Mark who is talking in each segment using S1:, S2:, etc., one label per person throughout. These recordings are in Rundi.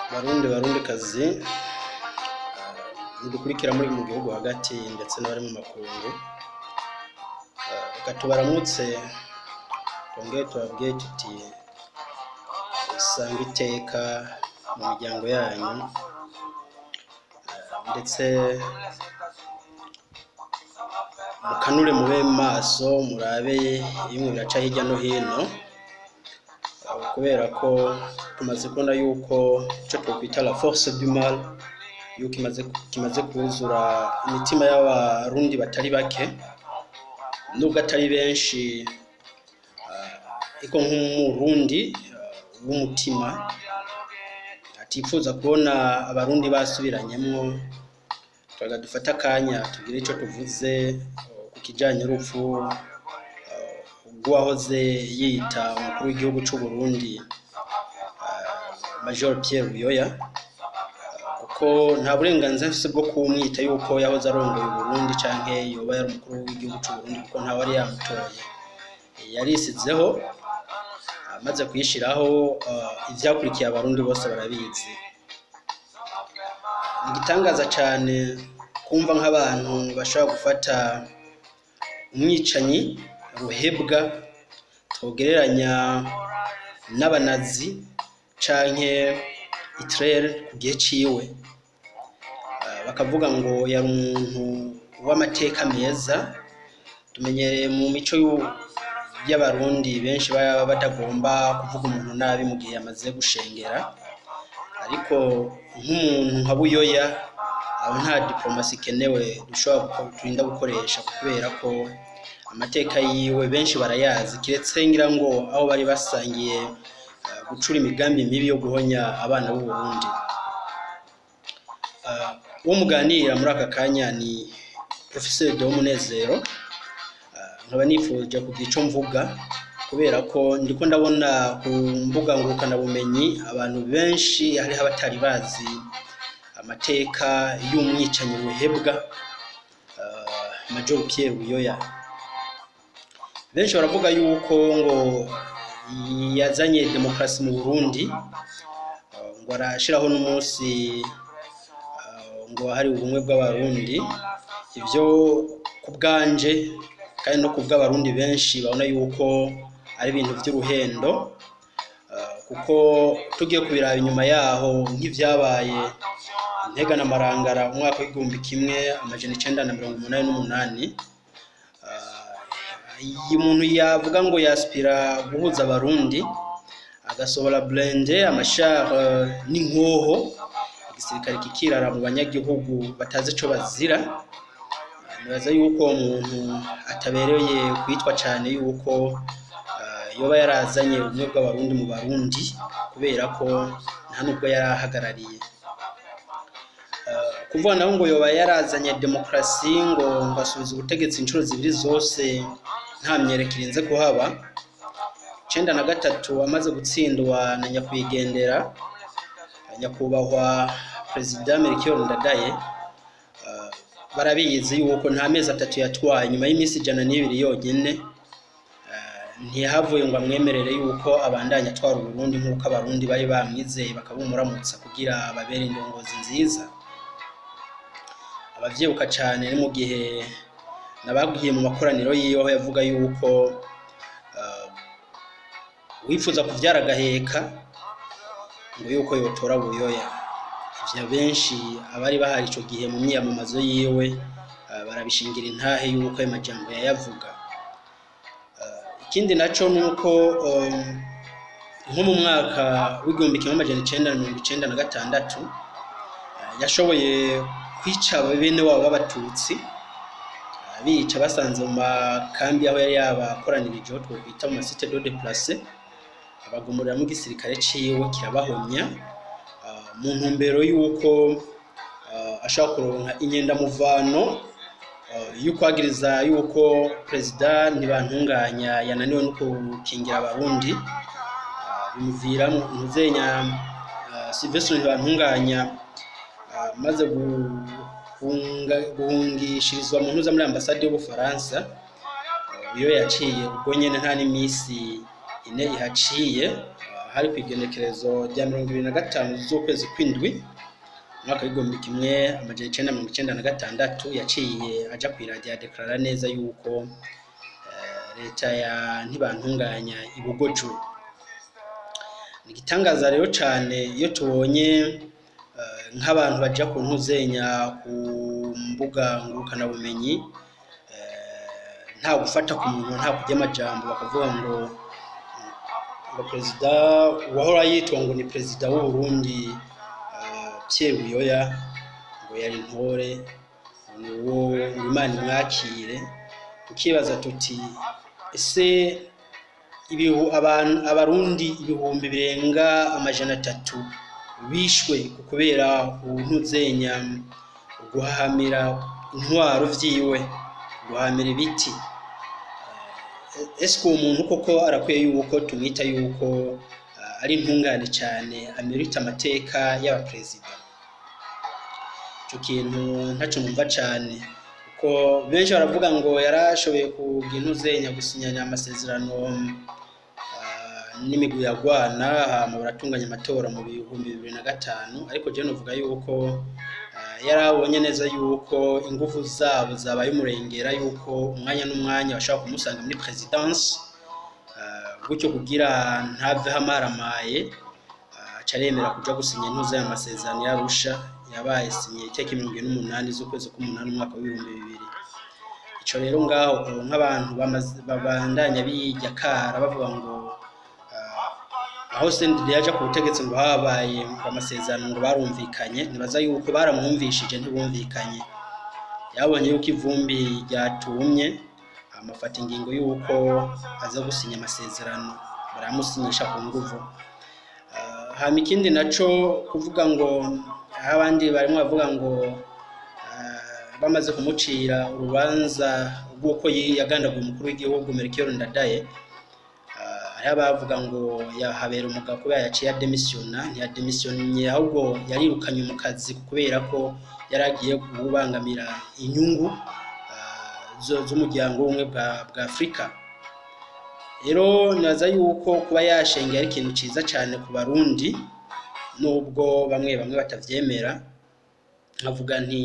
S1: barundi barundikazi mudukurikira muri mu gihugu hagati ndetse n'abari mu makungu Eh, reka tubaramutse twongere tubabwire tuti isanga iteka mu miryango yanyu Eh, ndetse mukanure mube maso murabe bimwe biraca hirya no hino Eh, kubera ko tumaze kubona yuko icyo twakwita la force du mal yuko imaze kimaze kuzura imitima y'abarundi batari bake nubwo atari benshi eh, ariko nk'umurundi eh, w'umutima atifuza kubona abarundi basubiranyemo twaga dufate akanya tugire icyo tuvuze eh, ku kijyanye n'urupfu eh, rw'uwahoze yita umukuru w'igihugu cy'u Burundi eh, Major Pierre Buyoya kuko nta burenganzira afite bwo kumwita yuko yahoze arongoye Burundi canke yoba yari umukuru w'igihugu cy'u Burundi kuko ntawe yari yamutoye yarisizeho amaze kuyishiraho eh, ivyakurikiye abarundi bose barabizi ni igitangaza cyane kumva nk'abantu bashobora gufata umwicanyi ruhebwa twogereranya n'abanazi canke Hitler ku gihe ciwe Eh, bakavuga ngo yari umuntu w'amateka meza tumenyereye mu mico y'u- y'abarundi benshi baba batagomba kuvuga umuntu nabi mu gihe yamaze gushengera ariko nk'umuntu nka buyoya aho nta diplomasi ikenewe dushobora guko- turinda gukoresha kubera ko amateka yiwe benshi barayazi kiretse ngira ngo aho bari basangiye eh, gucura imigambi mibi yo guhonya abana b'u Burundi Eh, uwo muganira muri aka kanya ni Professeur Deo Munezero Eh, nkaba nifuje kugira icyo mvuga kubera ko ndiko ndabona ku mbuga ngurukanabumenyi abantu benshi hariho abatari bazi amateka y'umwicanyi ruhebwa eh, Major Pierre Buyoya benshi baravuga yuko ngo yazanye demokarasi mu Burundi eh, ngo arashiraho n'umunsi eh, ngo hari ubumwe bw'abarundi ivyo ku bwanje kandi no ku bw'abarundi benshi babona yuko ari ibintu vy'uruhendo eh, kuko tugiye kubiraba inyuma yaho nk'ivyabaye intega na marangara umwaka w'igihumbi kimwe amajana icenda na mirongo umunani n'umunani iyi umuntu yavuga ngo yaspira guhuza abarundi agasohora blende amashare n'inkoho igisirikare kikirara mu banyagihugu batazi ico bazira nibaza yuko uwo muntu atabereye kwitwa cyane yuko eh, yoba yarazanye ubumwe bw'abarundi mu barundi kubera ko nta nubwo yari ahagarariye Eh, kuvuga naho ngo yoba yarazanye demokarasi ngo ngo asubize ubutegetsi inshuro zibiri zose nta myereko irinze kuhaba icenda na gatatu amaze gutsindwa na nyakwigendera nyakubahwa perezida Melchior Ndadaye eh, barabizi yuko nta mezi atatu yatwaye nyuma y'iminsi ijana n'ibiri yonyine eh, ntihavuye ngo amwemerere yuko abandanya atwara Uburundi nk'uko abarundi bari bamwizeye bakabumuramutsa kugira babere indongozi nziza abavyibuka cane ni mu gihe nabagiye mu makoraniro yiwe aho yavuga yuko eh, wifuza kuvyara agaheka ngo yuko yotora buyoya ivyo benshi abari bahari ico gihe mu myiyamamazo yiwe eh, barabishingira intahe yuko ayo majambo yayavuga Eh, ikindi naco nuko eh, nko mu mwaka w'igihumbi kimwe amajana icenda na mirongo icenda na gatandatu eh, yashoboye kwica bene wabo b'abatutsi bica basanze mu makambi aho yari yabakoranirije aho twokwita mu masite do de place abagumuriramo igisirikare ciwe kirabahomya ah, mu ntumbero y'uko ah, ashaka kuronka inyendamuvano ah, y'ukwagiriza y'uko perezida ntibantunganya yananiwe no gukingira abarundi ah, bimuviramo ntuzenya ah, Sylvestre ntibantunganya ah, maze guhunga- guhungishirizwa mu ntuza muri ambasade y'ubufaransa iyo yaciye ubwo nyene nta n'iminsi ine ihaciye hari ku igenekerezo rya mirongo ibiri na gatanu z'ukwezi kw'indwi umwaka w'igihumbi kimwe amajana icenda mirongo icenda na gatandatu yaciye aja kw'iradiyo adekarara neza yuko eh, leta ya ntibantunganya ibugojwe ni igitangaza rero cane iyo tubonye eh, nk'abantu baja ku ntuzenya ku mbuga ngurukanabumenyi eh, nta gufata ku muntu nta kurya amajambo bakavuga ngo ngo perezida uwahora yitwa ngo ni perezida w'uburundi eh, Pierre Buyoya ngo yari intore ni uwo ngo Imana imwakire tukibaza tuti ese ibihu abantu abarundi ibihumbi birenga amajana atatu bishwe ku kubera ubuntuzenya guhahamira intwaro vyiwe guhahamira ibiti ese uwo muntu koko arakwiye yuko tumwita yuko uh, ari intungane cyane amerita amateka y'abaperezida ico kintu ntaco numva cane kuko benshi baravuga ngo yarashoboye kugira intuzenya gusinyanya amasezerano uh, n'imigwi yagwana hama baratunganya amatora mu bihumbi bibiri na gatanu ariko jewe novuga yuko uh, yari abonye neza yuko ingufu zabo zabaye umurengera yuko umwanya n'umwanya bashobora kumusanga muri presidence uh, gutyo kugira ntave hamaramaye uh, aca aremera kuja gusinya intuza y'amasezerano y'arusha yabaye sinye itariki mirongo ine n'umunani z'ukwezi k'umunani umwaka w'ibihumbi bibiri ico rero ngaho ubu nk'abantu bamaze- babandanya bijya kara bavuga ngo uh, aho senderi yaja ku butegetsi ngo habaye amasezerano ngo barumvikanye nibaza yuko baramwumvishije ntibumvikanye yabonye yuko ivumbi ryatumye amafata ingingo yuko aza gusinya amasezerano baramusinyisha ku nguvu Ah, hama ikindi naco kuvuga ngo aho abandi barimo bavuga ngo ah, bamaze kumucira urubanza rw'uko yi- yagandaguye umukuru w'igihugu Melchior Ndadaye Ah, hariho abavuga ngo yahabera umugabo kubera yaciye ademisiyona ntiyademisiyonye ahubwo yarirukanye mu kazi kubera ko yari agiye kubangamira inyungu ah, zo- z'umuryango w'ubumwe bwa bwa afurika rero nibaza yuko kuba yashengeye ari ikintu ciza cane ku barundi nubwo bamwe bamwe batavyemera nkavuga nti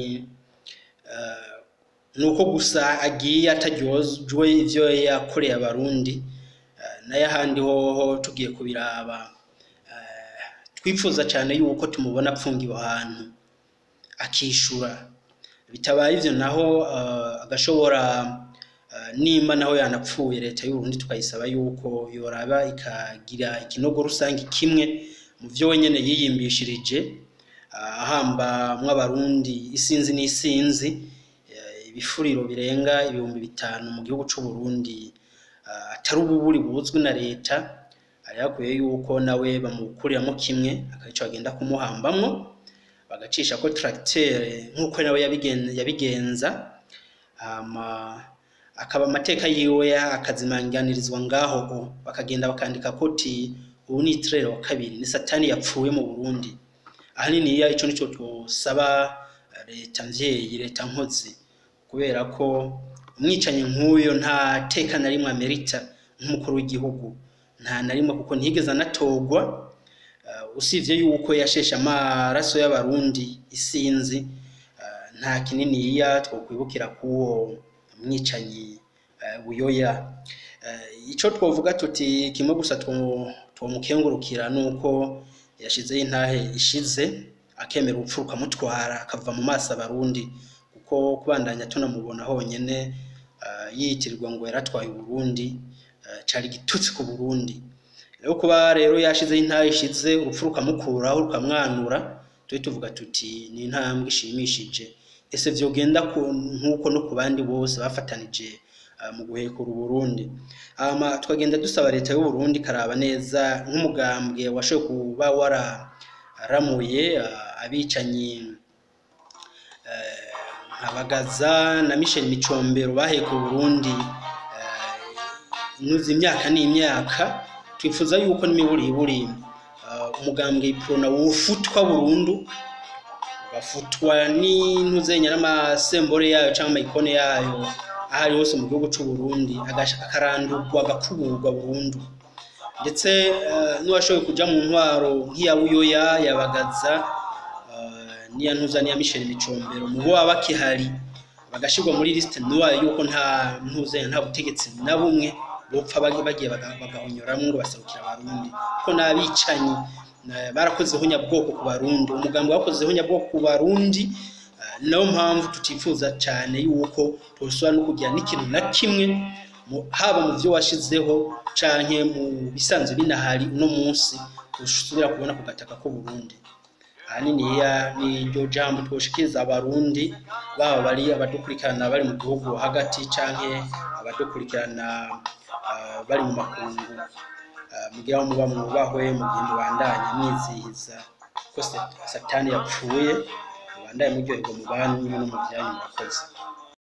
S1: eh, ni uko gusa agiye ataryojwe ivyo yakoreye abarundi eh, nayo ahandi hoho tugiye kubiraba eh, twifuza cane yuko tumubona apfungiwe ahantu akishura bitabaye ivyo naho eh, agashobora eh, nimba naho yanapfuye leta y'uburundi tukayisaba yuko yoraba ikagira ikinogo rusange kimwe mu vyo wenyene yiyimbishirije ah, ahamba mw'abarundi isinzi n'isinzi eh, ibifuriro birenga ibihumbi bitanu mu gihugu c'uburundi ah, atari ububuri buzwi na leta hari hakwiye yuko nawe bamukuriramwo kimwe akarico bagenda kumuhambamwo bagacisha ko tracteur nk'uko nawe yabigen- yabigenza hama akaba amateka yiwe akazimanganirizwa ngaho o bakagenda bakandika koti ubu ni itirere wa kabiri ni satani yapfuye mu burundi ahanini iya ico nico twosaba leta mvyeyi leta nkozi kubera ko umwicanyi nk'uyo nta teka na rimwe amerita nk'umukuru w'igihugu nta na rimwe kuko ntiyigeze anatorwa uh, usivye yuko yasheshe amaraso y'abarundi isinzi uh, nta kininiya twokwibukira k'uwo mwicanyi uh, buyoya uh, ico twovuga tuti kimwe gusa two- twomukengurukira nuko yashizeho intahe ishize akemera urupfu rukamutwara akava mu maso abarundi kuko kubandanya tunamubona honyene uh, yitirirwa ngo yaratwaye uburundi uh, cari igitutsi ku burundi rero kuba rero yashizeho intahe ishize urupfu rukamukuraho rukamwanura tube tuvuga tuti ni intambwe ishimishije ese vyogenda ku- nk'uko no ku bandi bose bafatanije uh, mu guhekura uburundi hama tukagenda dusaba leta y'uburundi ikaraba neza nk'umugambwe washoboye kuba wararamuye uh, abicanyi eh, nka bagaza na michel micombero baheka uburundi eh, inuze imyaka n'imyaka twifuza yuko n'imiburiburi uh, umugambwe iprona wufutwa burundu ugafutwa n'intuzenya n'amasembore yayo cyangwa amayikone yayo aho ari hose mu gihugu c'u Burundi agasha- akarandurwa agakuburwa burundu ndetse eh, n'uwashoboye kuja mu ntwaro nk'iya buyoya yabagaza niya ntuza niya Michel Micombero mu bo baba bakihari bagashirwa muri liste nuwayo yuko nta ntuze nta butegetsi na bumwe bopfa bagi- bagiye baga- bagahonyoramwo ngo baserukira abarundi ko n'abicanyi na- barakozeho nyabwoko ku barundi umugambi wakozeho nyabwoko ku barundi eh, niyo mpamvu tutifuza cyane yuko tosubira no kugira n'ikintu na kimwe mu- haba mu byo washizeho canke mu bisanzwe binahari uno munsi usubira kubona ku gataka k'u Burundi ahaniniya ni iryo jambo twoshikiriza abarundi baba bari abadukurikirana bari mu gihugu hagati canke abadukurikirana ah, bari mu makungu Ah, mugira aho muba mwubahwe mu gihe mubandanya mwizihiza ko Sat- satani yapfuye mubandanye muryoherwa mu banyu no mu byanyu murakoze